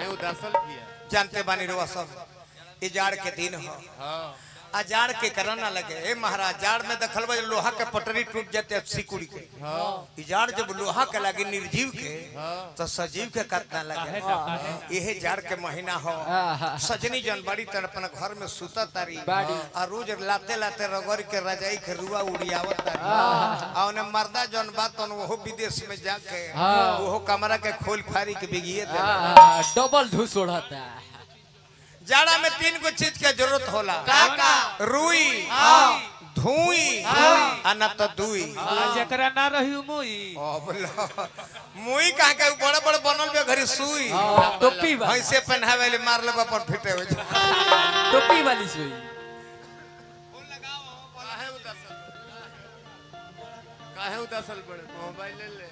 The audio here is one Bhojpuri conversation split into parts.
उदासल किया जानते बानी रुआ सब ये जाड़ के दिन हो हाँ आ जाड़ के करना लगे ए महाराज जाड़ में देखल बा लोहा के पटरी टूट जाते सिकुड़ी के हाँ ई जाड़ जब लोहा के लगे निर्जीव के हाँ। तो सजीव के कितना लगे यही जाड़ के महीना हो सजनी जन बड़ी तर अपन घर में सुता तारी बाड़ी। आ रोज लाते लाते रगड़ के रजाई के रुआ उड़ियावत तारी आ ओने मर्दा जन बात तो वो विदेश में जाके हाँ। वो कमरा के खोल फारी के बिगिए दे हाँ, डबल धूस उड़ता जाड़ा में तीन गो चीज के जरूरत होला का का रुई धुई आ न तो दुई जकरा ना रही मुई ओ बोलो मुई कहाँ के बड़े बड़े बनल बे घरी सुई हाँ, टोपी वाली भैंसे पहनावे ले मार लेबा पर फिटे हो जाए टोपी वाली सुई काहे उदासल काहे उदासल पड़े मोबाइल ले ले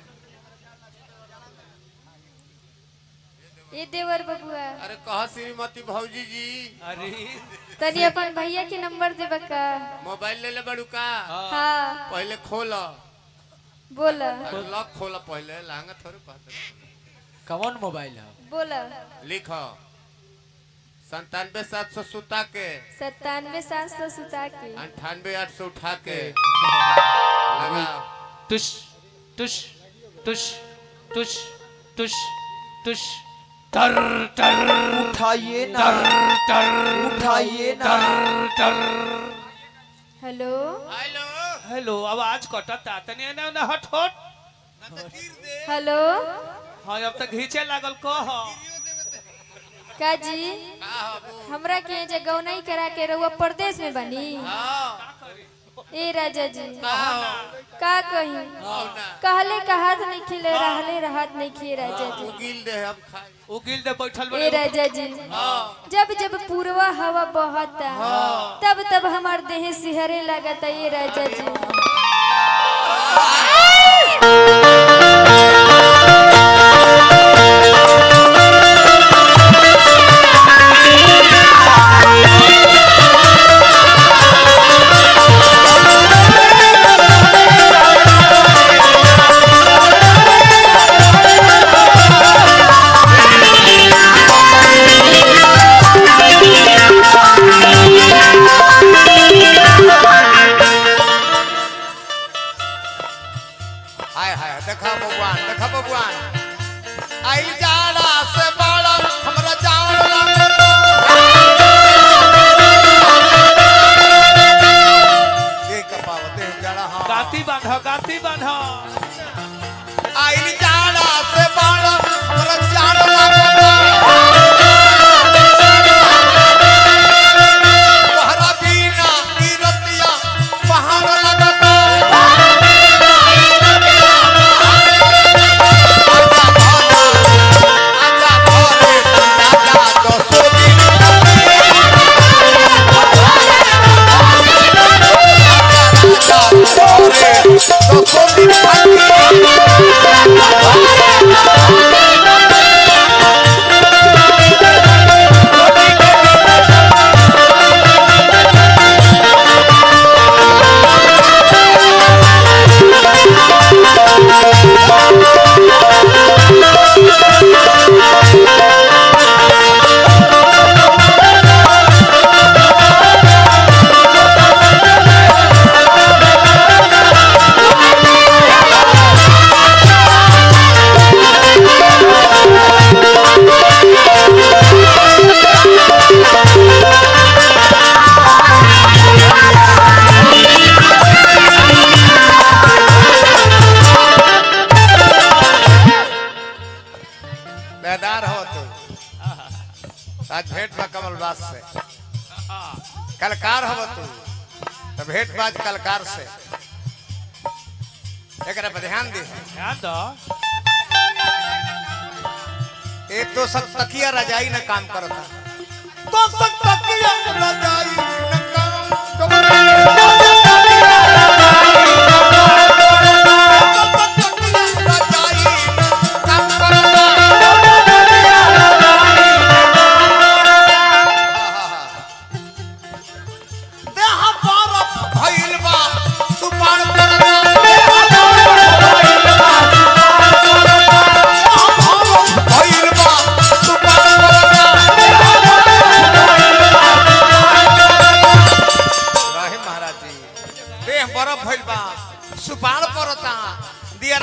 ये देवर बबुआ अरे कहा श्रीमती भौजी जी अरे तनी अपन भैया के नंबर देबा का मोबाइल ले ले बड़ू का हाँ पहले खोला बोला अरे लॉक खोला पहले लांगा थोड़े पाते कौन मोबाइल है बोला लिखो संतानवे सात सौ सुता के सत्तानवे सात सौ सुता के अंठानवे आठ सौ उठा के लगाओ टुश टुश टुश टुश टुश टुश टर टर उठाइए ना टर टर उठाइए ना टर टर हेलो हेलो हेलो आवाज कटता तनी ना ना हट हट हेलो हाँ अब तक घींचे लागल कह का जी का हबू हमरा के जे गौनाई करा के रहुआ परदेश में बनी हाँ ए राजा जी का का कही कहले का हाथ नहीं खिले रहले राहत नहीं खिए राजा जी उगिल दे हम खाई उगिल दे बैठल ए बड़े राजा जी जब जब पूर्वा हवा बहता तब तब हमार देह सिहरे लगता ये राजा जी हाय हाय देखा भगवान देखा भगवान आइल जाड़ा से बड़ा हमरा जाड़ लागता ये कपावत है जाड़ा हाँ गाती बांध गाती बांध आइल जाड़ा से बड़ा हमरा जाड़ लागता तोहरा बिना ई रतिया पहाड़ लागता आजा घरे आजा दसो दिन आजा घरे दसो दिन खातिर बेदार हो तू आज भेंट बा कमल बास से कलकार हो तू तो भेंट बाज कलकार से एकरा पर ध्यान दे ध्यान दो एक तो सब तकिया रजाई न काम करता तो सब तकिया रजाई न काम देह बरफ भइल बा सुपार करना देह बरफ भइल बा सुपार करना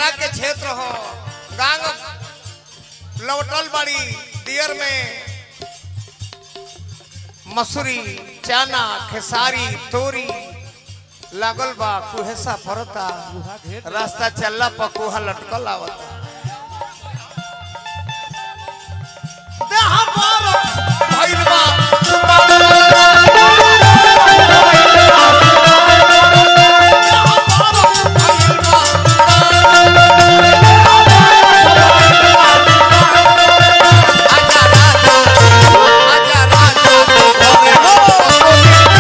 दियरा के क्षेत्र हो गांग लौटल बड़ी दियर में मसूरी चना खेसारी तोरी लागल बा कुहेसा फरता रास्ता चलला पर कुहा लटकल आवता देह पर भइल बा आजा राजा आजा राजा तोरे हो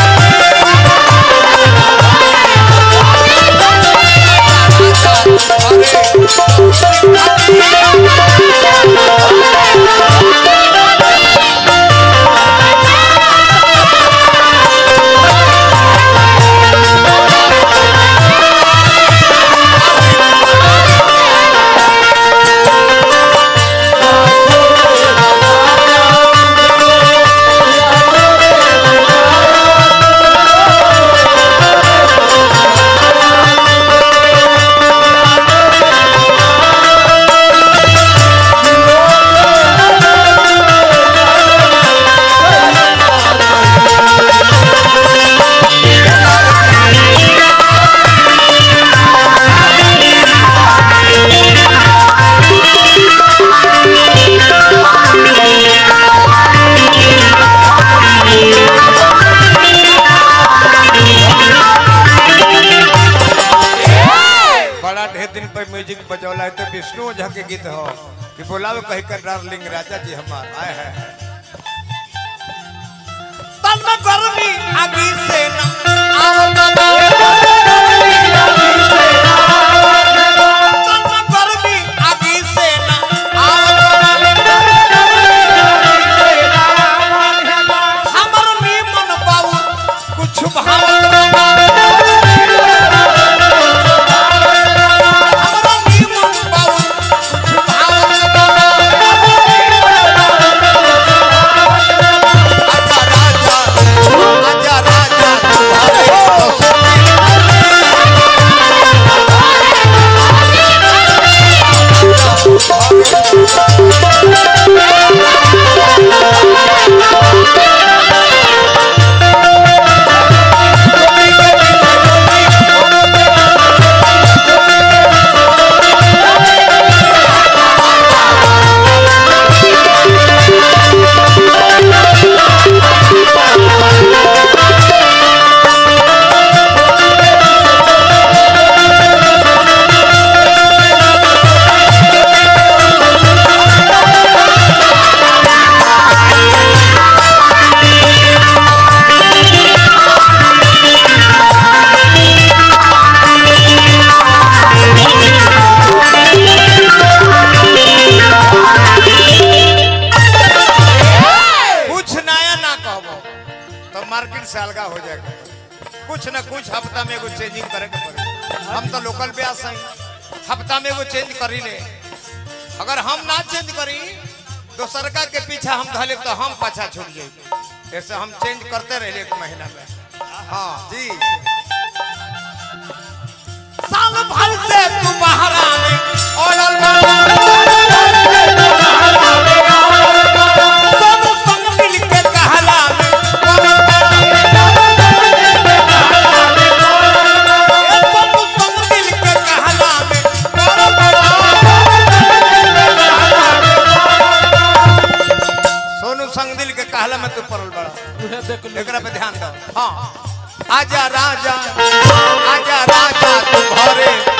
बड़ा ढेर दिन पर म्यूजिक बजौला है तो विष्णु ओझा के गीत हो कि बोलावे कही कर डार्लिंग राजा जी हमार आए है तन में गर्मी आगी से न आवत बा। तन में गर्मी आगी से न आवत बा। हमर नीमन बाऊ कुछ भावत बा। हमरा नीमन बाऊ कुछ भावत बा। आजा राजा आजा राजा तुम्हारे दोस्त कुछ नया ना कहबो तो मार्केट से अलगा हो जाएगा कुछ न कुछ हफ्ता में एगो चेंजिंग करे के पड़ी हम तो लोकल ब्यास हैं हफ्ता में एगो चेंज करी ले अगर हम ना चेंज करी दोसरका के पीछा हम धले तो हम पाछा छूट जाए ऐसे हम चेंज करते रहे एक महीना में हाँ जी साल भर से तू बहरा में ओलल सब संग मिल के कहला में ए सब संग मिल के कहला में सोनू संग दिल के कहला में तू पड़ल बड़ा एकरा पे ध्यान दो हाँ आजा राजा आजा राजा तू घरे